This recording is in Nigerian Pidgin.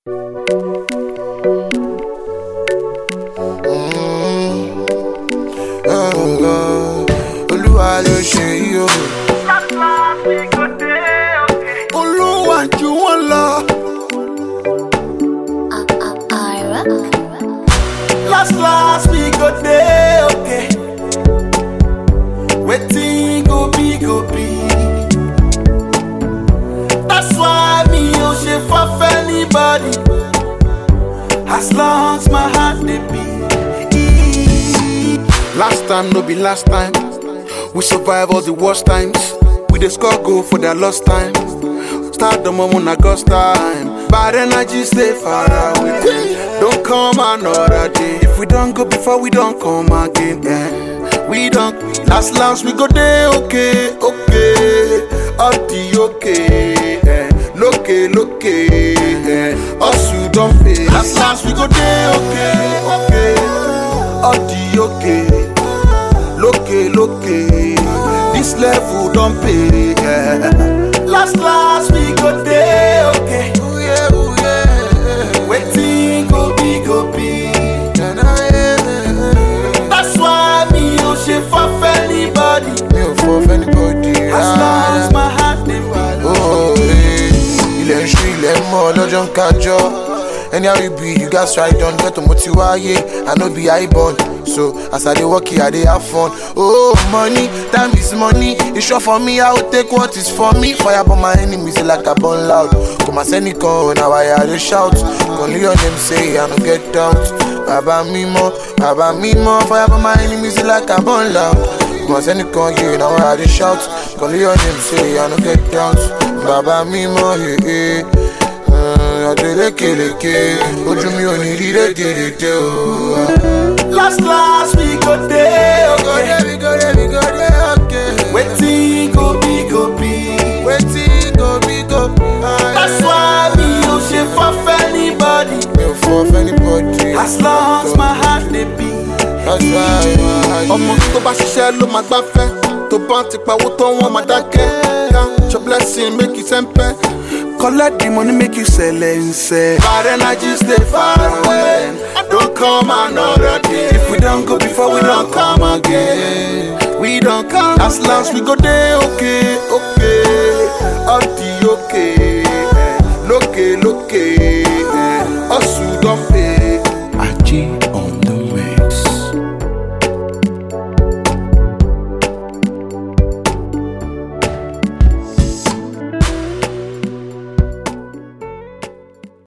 olúwa ló ṣe yí o. olúwa ju wọn lọ. Ira. last last we go dey okay. wetin go be go be. that's why mi ò ṣe faf anybody. as long as my heart dey beat. Last time no be last time. We survive all the worst times. We dey score goal for their lost time. Start the moment na God's time. Bad energy stay far away. Don't come another day. If we don't go before we don't come again. Yeah. We don't last last we go day okay, okay. All the okay. Yeah. Loke, loke. Yeah. Us you don't pay. Last last we go day okay, okay. All the okay. Loke, loke. This level don't pay. Yeah. Last last we go day okay. Ooh, yeah, ooh, yeah. Waiting go be go be. That's why me no shit for anybody. mi ò fọ fẹ́nibọ́dì As long as my heart dey beat. Oh, eh, ilẹ̀ ń ṣú ilẹ̀ ń mọ́ lọ́jọ́ ń kájọ́ anyhow you be you gats try don get to mo ti wáyé i no be high born so as i dey work here i dey have fun oh money time is money e sure for me i go take what is for me fire burn my enemies like i burn loud kò má sẹ́nìkan ò na why i dey shout kò ní your name say i no get doubt bàbá mímọ́ bàbá mímọ́ fire burn my enemies like i burn loud kò má sẹ́nìkan yé na why i dey shout kò ní your name say i no get doubt bàbá mímọ́ yé ọdún lékeleke ojú mi ò ní rí rédèrèdè o. Last last we go day okay. we go dey we go dey okay. Waiting go be go be. wetin go be go be. That's why me no shit for anybody. mi ò fọ fẹ́nibọ́dì. As long as my heart dey beat. that's why my ọmọ tó bá ṣiṣẹ́ ló máa gbáfẹ́ tó bá ti pawó tó wọ́n máa dákẹ́ count your blessing make you sẹ́ńpẹ́. collect the money make you sẹlẹ̀nsẹ̀. bad energy stay far away don't come another day. if we don go before we don come again. we don come last last we go dey okay okay all the okay.